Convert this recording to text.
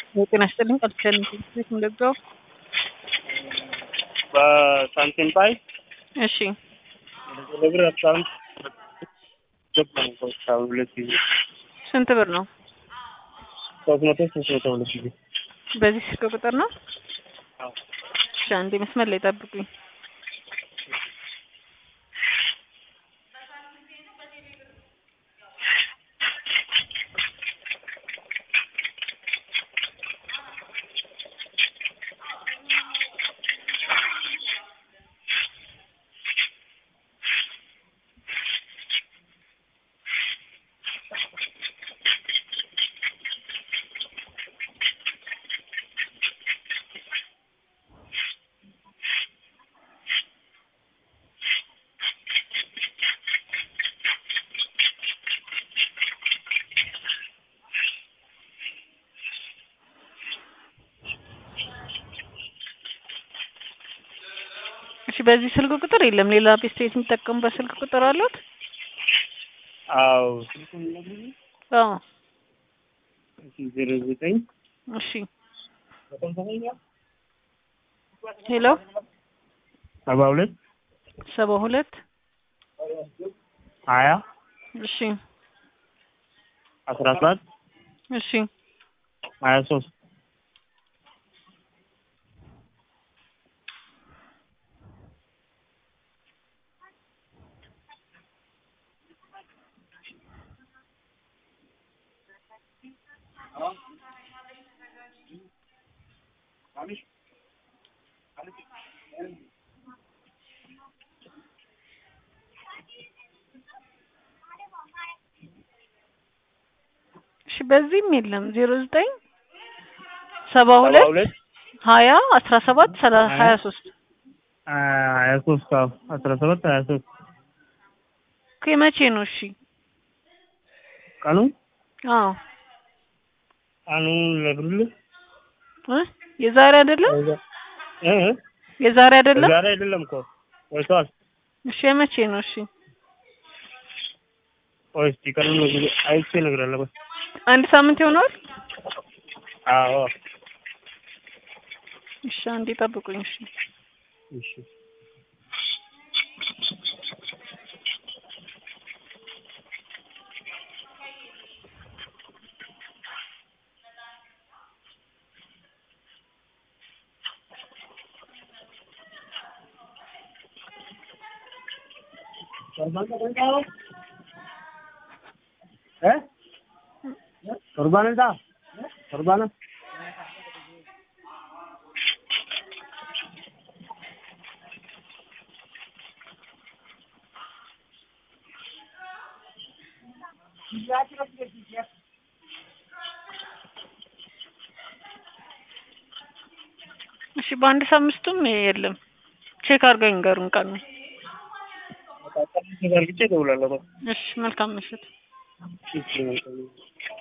ጤና ይስጥልኝ ቃል ኪዳን ቤት እንደዛው በሳንቲም ፓይ እሺ ወደ ብር አካውንት ገባ ነው እስካሁን ሁለት ጊዜ ስንት ብር ነው ሶስት መቶ ሶስት መቶ ሁለት ጊዜ በዚህ ስልክ ቁጥር ነው አዎ እሺ አንዴ መስመር ላይ ጠብቁኝ እሺ በዚህ ስልክ ቁጥር የለም ሌላ ቤስቴት የሚጠቀሙበት ስልክ ቁጥር አሉት አዎ ስልኩን ነግሩኝ አዎ እሺ ዜሮ ዘጠኝ እሺ ሄሎ ሰባ ሁለት ሰባ ሁለት ሀያ እሺ አስራ ሰባት እሺ ሀያ ሶስት እሺ በዚህም የለም ዜሮ ዘጠኝ ሰባ ሰባ ሁለት ሁለት ሀያ አስራ ሰባት ሰላሳ ሀያ ሶስት ሀያ ሶስት አዎ አስራ ሰባት ሀያ ሶስት ከመቼ ነው እሺ ቀኑ አዎ ቀኑን ልነግርልህ እ የዛሬ አይደለም እ የዛሬ አይደለም ዛሬ አይደለም እኮ ቆይቷል እሺ የመቼ ነው እሺ ቆይ እስኪ ቀኑን ነግሬ- አይቼ እነግርሃለሁ ቆይ አንድ ሳምንት ይሆነዋል አዎ እሺ አንዴ ጠብቁኝ እሺ እሺ እ ቁርባን ዳ ቁርባን እሺ በአንድ ሳምንቱም የለም ቼክ አድርገው ይንገሩን ቀኑ ተዘርግቼ እደውላለሁ። እሺ መልካም ምሽት እሺ መልካም